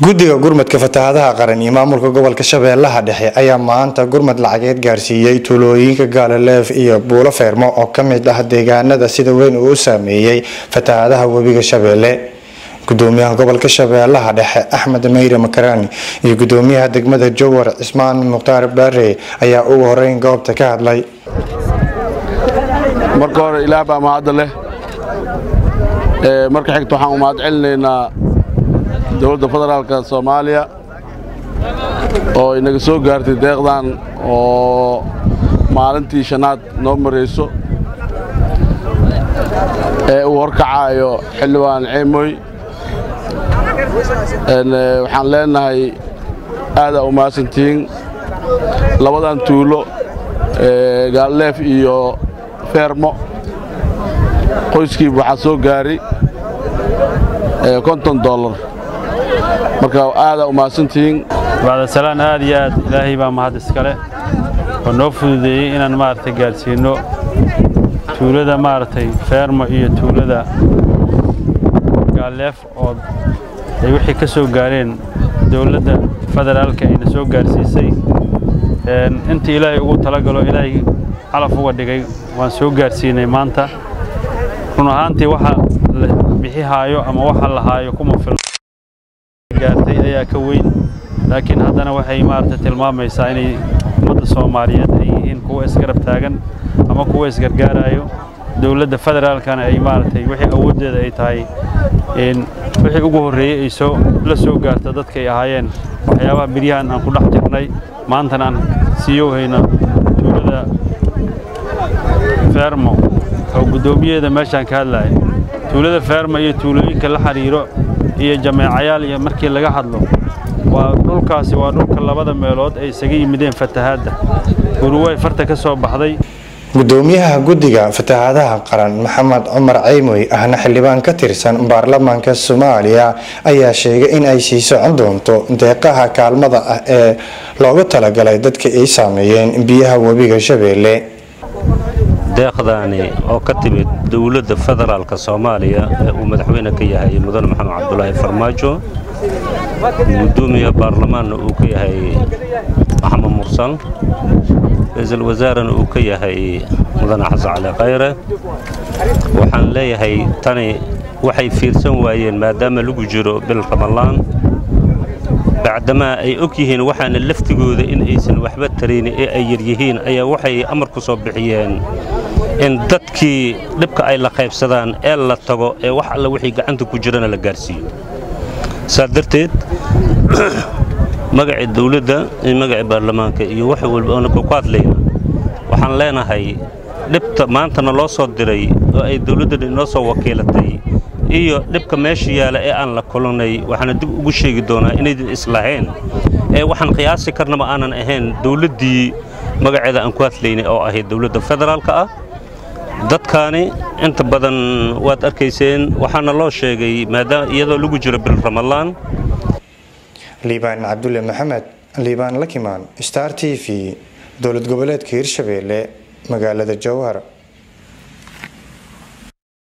guddiga gurmadka fatahaadaha qaran iyo maamulka gobolka shabeellaha dhexe ayaa maanta gurmad lacageed gaarsiiyey tuulooyinka gaalaleef iyo buulo feermo oo ka mid ah deegaanada sida weyn uu u saameeyey fatahaadaha webiga shabeelle gudoomiyaha gobolka shabeellaha dhexe axmed meyre makarani iyo gudoomiyaha degmada jowar cismaan mukhtaar baare ayaa ugu horeyn goobta ka hadlay marka hore ilaah baa mahadda leh marka xigta waxaan u mahad celinaynaa dowladda federaalka soomaaliya oo inaga soo gaartay deeqdan oo maalintii shanaad noo marayso ee uu horkacaayo xildhibaan ceemoy waxaan leenahay aadaa u mahadsantihiin labadan tuulo gaalleef iyo feermo qoyskiiba waxaa soo gaari konton dollar marka aadaa u mahadsantihiin bacdasalaan aad iyo aad ilaahay baa mahad iskale oo noo fududeeyey inaan maaragtay gaadhsiinno tuulada maaragtay feermo iyo tuulada gaalleef oo ay wixii ka soo gaareen dowladda federaalka ayna soo gaarsiisay intii ilaahay ugu talagalo ilaahay calaf uga dhigay waan soo gaarsiinay maanta run ahaantii waxa la bixihaayo ama waxa la haayo kuma fil gaartay ayaa ka weyn laakiin haddana waxay maaragtay tilmaamaysaa inay ummadda soomaaliyeed ay yihiin kuwa isgarab taagan ama kuwa isgargaarayo dowladda federaalkana ay maaragtay wixii awooddeeda ay tahay wixii ugu horreeyey ay soo la soo gaarta dadkay ahaayeen waxyaabaha biryahan aan ku dhex jirnay maantana aan siiyo hayno tuulada feermo oo guddoomiyaheeda meeshaan ka hadlaya tuulada feermo iyo tuulooyinka la xidhiiro iyo jameecayaal iyo markii laga hadlo waa dhulkaasi waa dhulka labada meelood ay isaga yimideen fatahaadda uruway farta ka soo baxday gudoomiyaha guddiga fatahaadaha qaran maxamed cumar ceymoy ahna xildhibaan ka tirsan baarlamaanka soomaaliya ayaa sheegay in ay sii socon doonto deeqaha kaalmada ah ee loogu talagalay dadka ay saameeyeen biyaha webiga shabeelle deeqdaani oo ka timid dowladda federaalka soomaaliya ee uu madaxweyne ka yahay mudane maxamed cabdulaahi farmaajo gudoomiya baarlamaanna uu ka yahay maxamed mursal ra-iisul wasaarena uu ka yahay mudane xasan cali khayre waxaan leeyahay tani waxay fiirsan waayeen maadaama lagu jiro bil ramalaan bacdamaa ay og yihiin waxaana laftigooda in aysan waxba tarayni ee ay yaryihiin ayaa waxay amar ku soo bixiyeen in dadkii dhibka ay la qaybsadaan ee la tago ee wax alla wixii gacanta ku jirana la gaarsiiyo saas darteed magacii dawladda iyo magacii baarlamaanka iyo wax walba oona ku hadlayna waxaan leenahay dhibta maantana loo soo diray oo ay dawladdan inoo soo wakiilatay iyo dhibka meesha yaala ee aan la kulannay waxaana dib ugu sheegi doonaa inaydin islahayn ee waxaan qiyaasi karnaba aanan ahayn dawladdii magaceeda aan ku hadlaynay oo ahayd dawladda federaalka ah dadkaani inta badan waad arkayseen waxaana loo sheegay maadaama iyadoo lagu jiro bil ramalaan liibaan cabdulle maxamed liibaan lakimaan star t v dowlad goboleedka hirshabeelle magaalada jowhar